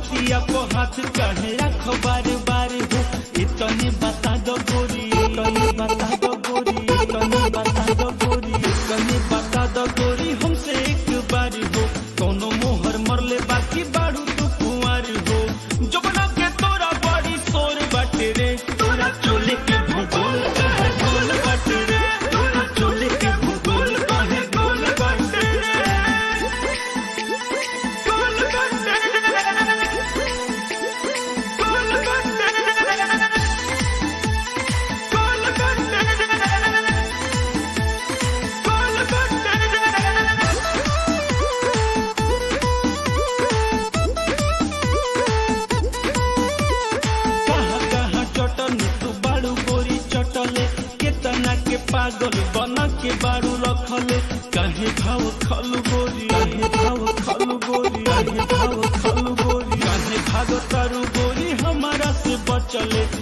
छतिया को हाथ काहे रख बार बार हो इतने बता दो गोरी इतने बता दो गोरी इतने बता दो गोरी इतने बता दो गोरी हमसे एक बार हो कोनो मोहर मरले बाकी बाड़ू तू कुंवर हो जबना के तोरा बड़ी शोर बाटे रे तोरा चोले के भूगोल कहे गोल बाटे रे तोरा चोले के भूगोल कहे गोल बाटे रे गोल बाटे रे गोल बाटे रे गोल बाटे रे गोल बाटे रे कहाँ कहाँ चटल तू बाड़ू गोरी चटले केतना के पागल बना के बाड़ू रखले काहे भाव खलु गोरी काहे भाव खलु गोरी काहे भाव खलु गोरी काहे भाग तारू गोरी हमारा से बचले